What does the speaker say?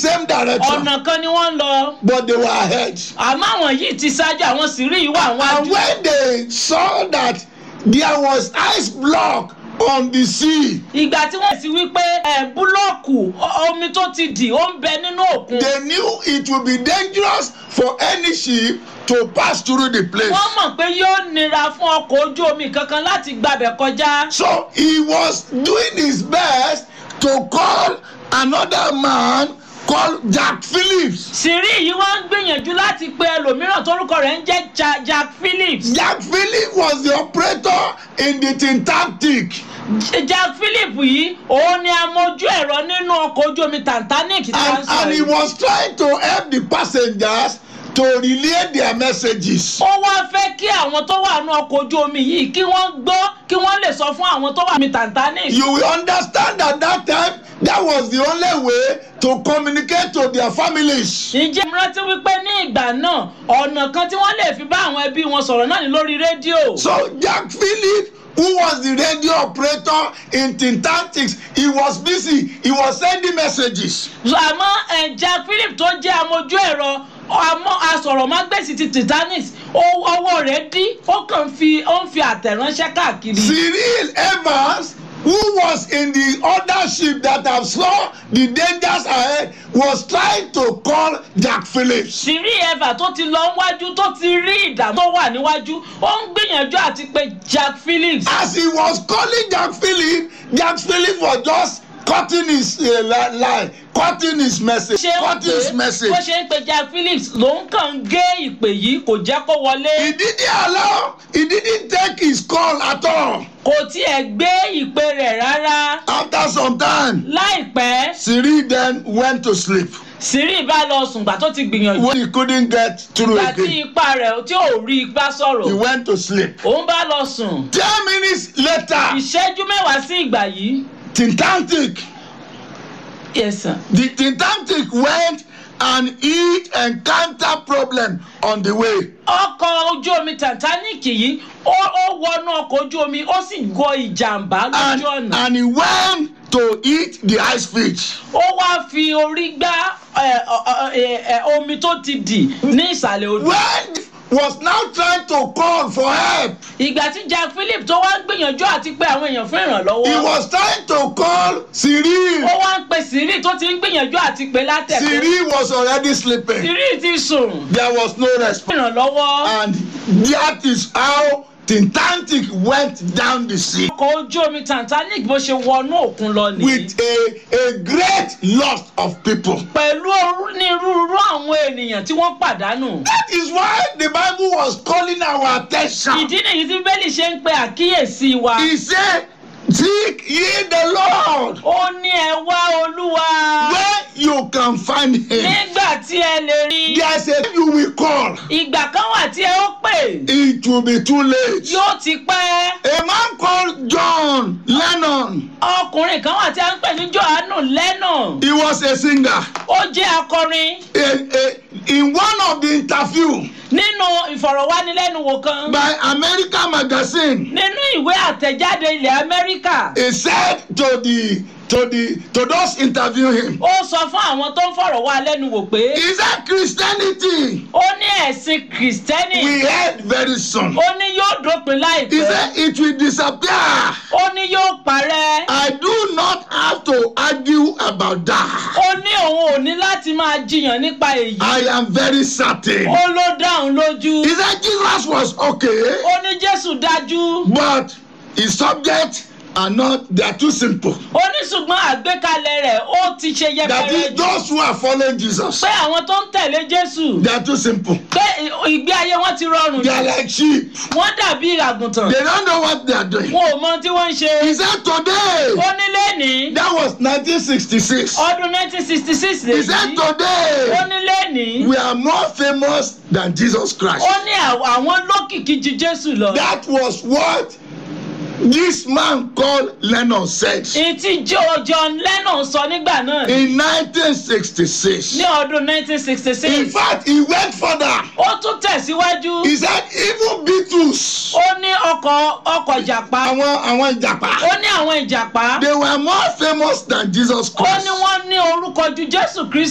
same direction, ọ̀nà kan ni wọ́n ń lọ but they were ahead. àmọ́ àwọn yìí ti ṣáájú àwọn sì rí ìwà àwọn And àjò when they saw that there was ice block on the sea, ìgbà tí wọ́n sì wí pé ẹ̀ búlọ́ọ̀kù o- omi tó ti dì ó ń bẹ nínú òkun they knew it would be dangerous for any ship to pass through the place. wọ́n mọ̀ pé yóò nira fún ọkọ̀ ojú omi kankan láti gbabẹ̀ kọjá So he was doing his best to call another man called Jack Phillips. sírí yìí wọ́n ń gbìyànjú láti pe ẹlòmíràn tórúkọ rẹ̀ ń jẹ́ Ja- jack phillips Jack Phillips was the operator in the Tintactic. J- jack phillips yìí òun ni amójú ẹ̀rọ nínú ọkọ̀ ojú omi titanic tí wọ́n And, sọ and he yìí. was trying to help the passengers to relay their messages. ó wá fẹ́ kí àwọn tó wà nínú ọkọ̀ ojú omi yìí kí wọ́n gbọ́ kí wọ́n lè sọ fún àwọn tó wà ní titanic. You will understand that that time that was the only way to communicate to their families. ǹjẹ́ mo rántí wípé ní ìgbà náà ọ̀nà kan tí wọ́n lè fi bá àwọn ẹbí wọn sọ̀rọ̀ náà ní lórí rédíò. So Jack Phillips, who was the radio operator in Tintactics, he was busy. He was sending messages. àmọ́ ẹ̀, jack phillips tó jẹ́ amójú ẹ̀rọ àmọ́ asọ̀rọ̀mágbèsì ti titanic ó- ọwọ́ rẹ̀ dí ó kàn fi ó ń fi àtẹ̀ránṣẹ́ káàkiri. Cyril Evans, who was in the other ship that have saw the dangers ahead, was trying to call Jack Phillips. sírí eva tó ti lọ níwájú tó ti rí ìdààmú tó wà níwájú ó ń gbìyànjú àti pé jack phillips. As he was calling Jack Phillips, Jack Phillips was just cutting his uh, li- line, cutting his message, ṣé ń cutting pè his message. bó ṣe ń pe jack phillips ló ń kàn ń gé ìpè yìí kò jẹ́ kó He wọlé didn't allow, he didn't take his call at all. kò tiẹ̀ gbé ìpè rẹ̀ rárá After some time, láìpẹ́ Cyril then went to sleep sírí bá lọ sùn gbà tó ti gbìyànjú when he couldn't get through gbà tí again. ipa rẹ̀ tí ò rí igbá He sọ̀rọ̀ went to sleep. òun bá lọ sùn Ten minutes later, ìṣẹ́jú mẹ́wàá sí ìgbà yìí Tintantic, yes sir. the Tintantic went and it encountered problem on the way. ọkọ̀ ojú omi titanic yìí ó ó wọnú ọkọ̀ ojú omi ó sì gọ ìjàmbá And, lójú ọ̀nà and he went to eat the ice fish. ó wá fi orí gbá ẹ, ọ, ẹ, ẹ, omi tó ti dì ní ìsàlẹ̀ odò. When was now trying to call for help, ìgbà tí jack philip tó wá ń gbìyànjú àti pé àwọn èèyàn fún he ìrànlọ́wọ́ was trying to call Cyril. ó wá ń pe siri tó ti ń gbìyànjú àti pé látẹ̀kọ́ Cyril was already sleeping. siri ti sùn There was no response. fún ìrànlọ́wọ́ And that is how Tintantic went down the sea ọkọ̀ ojú omi titanic bó ṣe wọnú òkun lọ nìyí with a, a great loss of people. pẹ̀lú onírúurú àwọn ènìyàn tí wọ́n pàdánù. That is why the Bible was calling our attention. ìdí nìyí tí bẹ́ẹ̀lì ṣe ń pe àkíyèsí wa. He said, Seek ye the Lord ó ní ẹ wá olúwa where you can find him. nígbà tí ẹ lè rí. There's a you will call. ìgbà kan wà tí ẹ ó pè It will be too late. yóò ti pẹ́. A man called John Lennon, ọkùnrin kan wà tí a ń pè ní johannu lennon he was a singer. ó jẹ́ akọrin A, a, in one of the interview nínú ìfọ̀rọ̀wánilẹ́nuwò kan by American magazine, nínú ìwé àtẹ̀jáde ilẹ̀ amẹ́ríkà he said to the to the to those interviewing him, ó sọ fún àwọn tó ń fọ̀rọ̀ wá lẹ́nuwò pé he said Christianity ó ní ẹ̀sìn kìrìsìtẹ́nì we heard very soon. ó ní yóò dópin He láìpẹ́ said it will disappear. ó ní yóò parẹ́ I do not have to argue about that. ó ní òun ò ní láti máa jiyàn nípa èyí I am very certain. ó ló dáhùn lójú He said Jesus was okay, ó ní jésù dájú but his subjects are not, they are too simple. ó ní ṣùgbọ́n àgbékalẹ̀ rẹ̀ ó ti ṣe That yẹpẹrẹ is, jù those who are following Jesus, pé àwọn tó ń tẹ̀lé jésù they are too simple. pé ìgbé ayé wọn ti rọrùn They are jù like sheep. wọ́n dàbí àgùntàn They don't know what they are doing. wọn ò mọ tí wọ́n ń ṣe He said today, ó ní lẹ́nìí that was 1966. ọdún 1966 He said lèyí ó today, ní lẹ́nìí we are more famous than Jesus Christ. ó ní àw- àwọn lókìkí ju jésù lọ That was what this man called Lennon said ìtì Jo- john lennon sọ nígbà náà in 1966. ní ọdún 1966 In fact, he went further. ó tún tẹ̀síwájú He said even Beatles, ó ní ọkọ̀ ọkọ̀ ìjàpá àwọn àwọn ìjàpá, ó ní àwọn ìjàpá they were more famous than Jesus ó ní Christ. wọ́n ní orúkọ ju jésù kristi